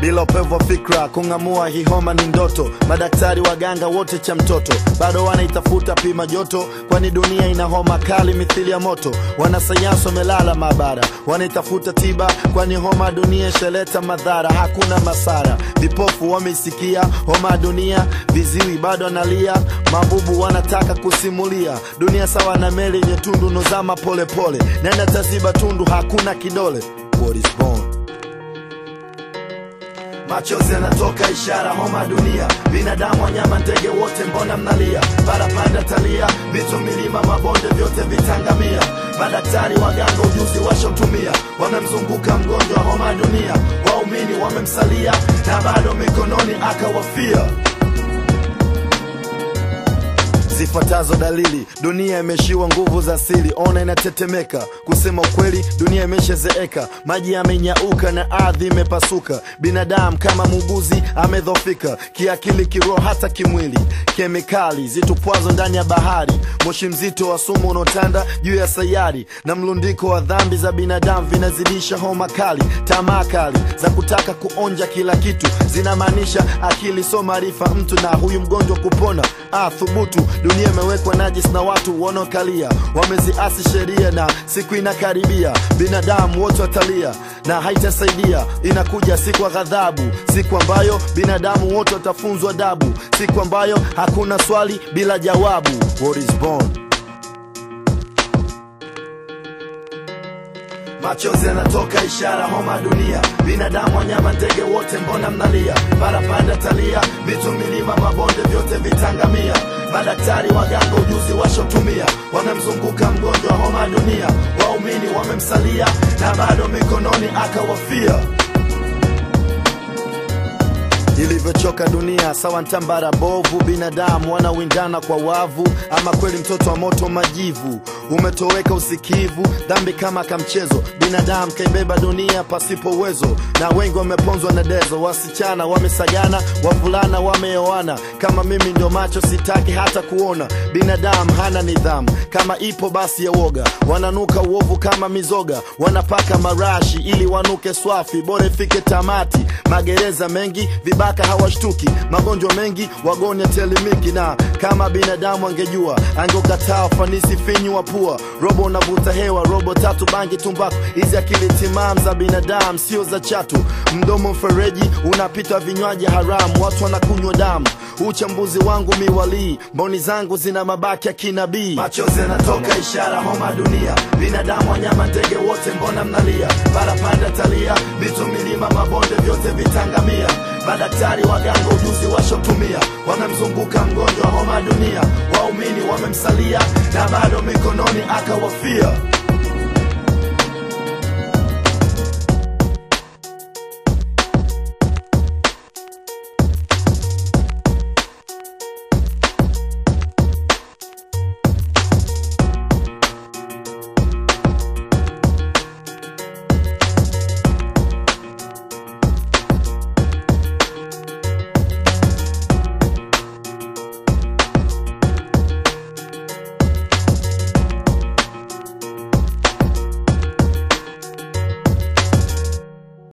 bila upevu wa fikra kung'amua hii homa ni ndoto madaktari waganga wote cha mtoto bado wanaitafuta pima joto kwani dunia ina homa kali mithili ya moto wanasayansi wamelala maabara wanaitafuta tiba kwani homa ya dunia ishaleta madhara hakuna masara vipofu wameisikia homa ya dunia viziwi bado analia mabubu wanataka kusimulia dunia sawa na meli yenye tundu nozama polepole nenda taziba tundu hakuna kidole What is born machozi yanatoka ishara homa dunia binadamu wanyama ndege wote mbona mnalia barapanda talia mito milima mabonde vyote vitangamia madaktari waganga ujuzi washotumia wamemzunguka mgonjwa homa dunia waumini wamemsalia na bado mikononi akawafia zifuatazo dalili dunia imeshiwa nguvu za asili ona inatetemeka kusema ukweli dunia imeshazeeka maji yamenyauka na ardhi imepasuka binadamu kama muuguzi amedhofika kiakili kiroho hata kimwili kemikali zitupwazo ndani ya bahari moshi mzito wa sumu unaotanda juu ya sayari na mlundiko wa dhambi za binadamu vinazidisha homa kali tamaa kali za kutaka kuonja kila kitu zinamaanisha akili so maarifa mtu na huyu mgonjwa kupona ah, thubutu dunia imewekwa najis na watu wanaokalia wameziasi sheria na siku inakaribia binadamu wote watalia na haitasaidia inakuja siku ya ghadhabu siku ambayo binadamu wote watafunzwa dabu siku ambayo hakuna swali bila jawabu What is born machozi yanatoka ishara homa dunia binadamu wanyama ndege wote mbona mnalia barapanda talia mito milima mabonde vyote vitangamia madaktari waganga ujuzi washotumia wamemzunguka mgonjwa homa dunia waumini wamemsalia na bado mikononi akawafia ilivyochoka dunia sawa ntambara bovu binadamu wanawindana kwa wavu ama kweli mtoto wa moto majivu umetoweka usikivu dhambi kama kamchezo binadamu kaibeba dunia pasipo uwezo na wengi wameponzwa na dezo wasichana wamesagana wavulana wameoana kama mimi ndio macho sitaki hata kuona binadamu hana nidhamu kama ipo basi ya woga wananuka uovu kama mizoga wanapaka marashi ili wanuke swafi bora ifike tamati magereza mengi vibaka hawashtuki magonjwa mengi wagonya telemiki na kama binadamu angejua angekataa ufanisi finyu wa pua robo unavuta hewa robo tatu bangi tumbaku hizi akili timam za binadamu sio za chatu mdomo mfereji unapita vinywaji haramu watu wanakunywa damu uchambuzi wangu miwalii mboni zangu zina mabaki ya kinabii machozi yanatoka ishara homa dunia binadamu wanyama ndege wote mbona mnalia barapanda talia mito milima mabonde vyote vitangamia madaktari waganga ujuzi washotumia wamemzunguka mgonjwa homa dunia waumini wamemsalia na bado mikononi akawafia